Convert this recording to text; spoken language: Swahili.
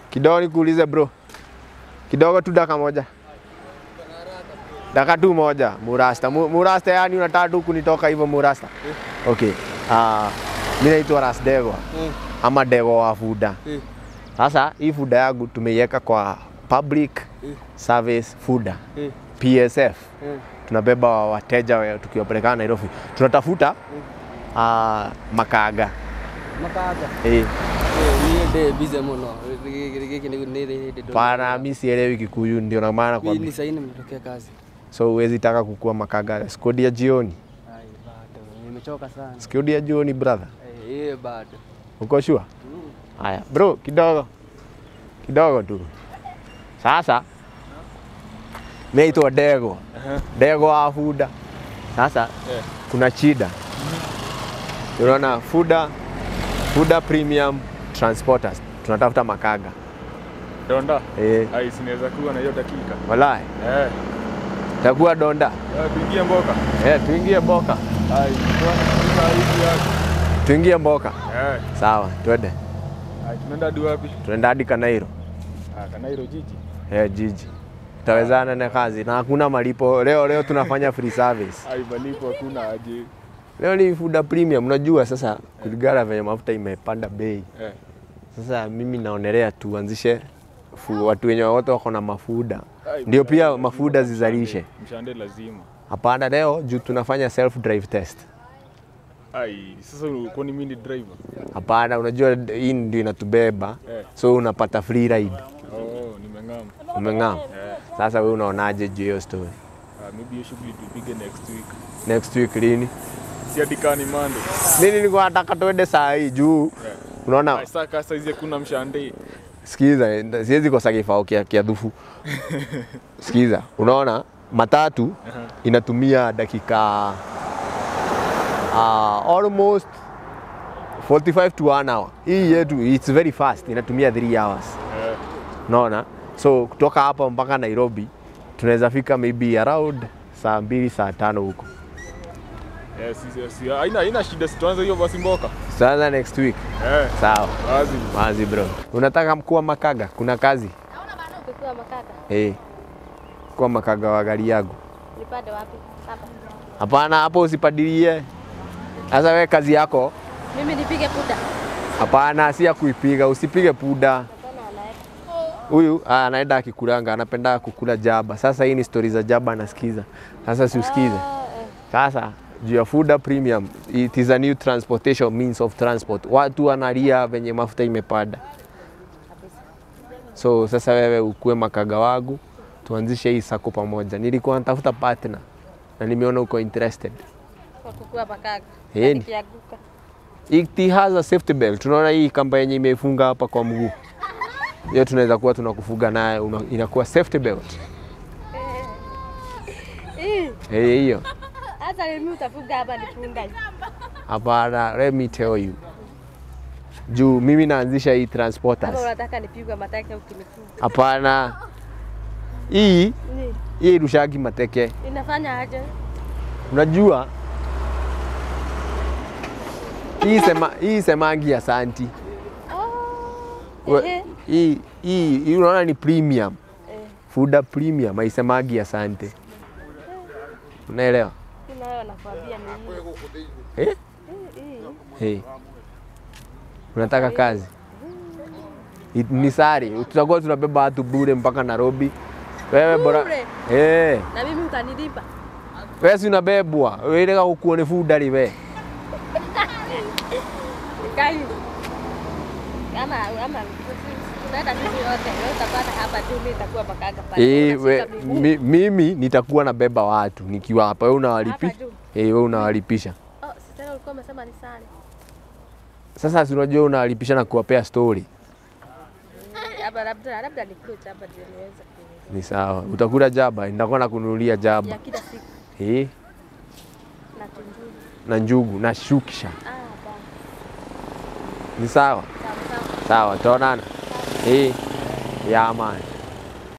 Kidogo nikuulize bro, kidogo tu daka moja, daka tu moja. Murasta, Mu- Murasta, yani unataka tu kunitoka hivyo Murasta? Okay. Uh, mi naitwa Ras Degwa Mm. ama Degwa wa Fuda. Eh. Sasa hii Fuda yangu tumeiweka kwa public Eh. service Fuda Eh. PSF. Eh. Tunabeba wateja wa- tukiwapelekana Nairobi, tunatafuta uh, makaga Makaga. eh. Eh, niĩ ndĩ bize mũno gĩkĩ nĩ nĩ hĩndĩ ndona- Pana mi sielewi Kikuyu, ndio na maana kwa Mimi ni saini nimetokea kazi. so huwezi taka kukua makaga. Skodi ya jioni, Ai, bado nimechoka sana. skodi ya jioni brother, Eh, eh, bado. uko sure? Mm. Haya bro, kidogo kidogo tu. Sasa mimi naitwa Dego, Dego wa Fuda. Sasa Eh. kuna shida, unaona Fuda, Fuda Premium Transporters tunatafuta makaga Donda. eh, Ai, sinaweza kuwa na hiyo dakika. walai Eh. takuwa donda Eh, tuingie mboka. eh, tuingie Mboka, Ai, tunaona hivi yako. tuingie Mboka. Eh. Sawa, twende, Ai, tunaenda hadi wapi? tunaenda hadi Kanairo Ah, Kanairo jiji. eh, jiji tutawezana na kazi na hakuna malipo leo. Leo tunafanya free service. Ai, malipo hakuna aje. Leo ni Fuda Premium, unajua sasa kulingana venye mafuta imepanda bei. Eh. Sasa mimi naonelea tuanzishe fu, watu wenye wote wako na mafuda Ai, ndio mshande pia lazima mafuda mshande. zizalishe. Mshande lazima. Hapana, leo juu tunafanya self drive test. Ai, sasa kwani mimi ni driver? Hapana, unajua hii ndio inatubeba, Eh. so unapata free ride. Oh, nimeng'ama. Umeng'am? Eh. Sasa wewe unaonaje juu ya hiyo story? Ah, maybe hiyo shughuli tupige next week. Next week lini? Si hadi kani Monday. Mimi nilikuwa nataka tuende saa hii juu Eh. unaona Ai, sasa kasa hizi hakuna mshande. Sikiza, siwezi kosa kifao kia, kia dhufu. Sikiza, unaona matatu Aha. inatumia dakika uh, almost 45 to 1 hour. Hii yetu it's very fast, inatumia 3 hours. Eh. Unaona? So kutoka hapa mpaka Nairobi tunaweza fika maybe around saa mbili saa tano huko. Eh, si si- si haina haina shida, si tuanze hiyo basi mboka. Sasa next week. Eh. Sawa. Wazi. Wazi bro. Unataka mkuu wa makaga? Kuna kazi? Kukiwa makaka, Eh. Kwa makaga wa gari yangu. nipande wapi? Hapa. Hapana, hapo usipadilie. Sasa wewe kazi yako Mimi nipige puda. hapana, si ya kuipiga, usipige puda. Hapana, anaeka. Huyu ah, anaenda akikulanga, anapenda kukula jaba. Sasa hii ni stori za jaba anasikiza. Sasa si usikize. Ah, eh. Sasa juu ya Fuda Premium, it is a new transportation means of transport. Watu wanalia venye mafuta imepanda. So sasa wewe ukue makaga wangu, tuanzishe hii sako pamoja. Nilikuwa natafuta partner na nimeona uko interested. Kwa kukiwa makaka. Eh, Na ni- Nikianguka. It has a safety belt. Tunaona hii kamba yenye imefunga hapa kwa mguu. Hiyo tunaweza kuwa tunakufuga naye una- inakuwa safety belt. Eh, Eh, hiyo. Hata mimi utafunga hapa nifunga. hivi. Hapana, let me tell you. Juu mimi naanzisha hii Ama transporters. unataka nipigwe mateke ukinifunga. Hapana. Hii Ni hii rushagi mateke. inafanya aje? Unajua hii sema hii semangi ya santi. Oh. We- Ehe. Hii hii hii unaona ni premium. Eh, Fuda premium haisemagi asante. Unaelewa? mimi nayo nakwambia ni hii. Eh? Eh, hii. Hey. Unataka kazi? It- Ni sari, tutakuwa tunabeba watu bure mpaka Nairobi. Wewe bora. Bure? Eh, Na mimi utanilipa. wewe si unabebwa. Wewe ile kukuone fudari we. Kai. Kama ama tunaenda sisi wote, wewe utapata hapa tu, mimi nitakuwa makaka pale. Eh, we, Unashika miguu. mi, mimi nitakuwa nabeba watu nikiwa hapa. Wewe unawalipi? Hapa juu. Eh, wewe unawalipisha. Oh, si tena ulikuwa umesema ni sare. Sasa si unajua unawalipisha na kuwapea story. Eh, Hapa labda labda nikuja hapa ndio niweze ku Ni sawa. Utakula jaba, nitakuwa nakununulia jaba. ya kila siku Eh, na tunjuru. na njugu na shukisha. Ah, bana. Ni sawa? Sawa sawa. Sawa, tuonana. Eh, ya man.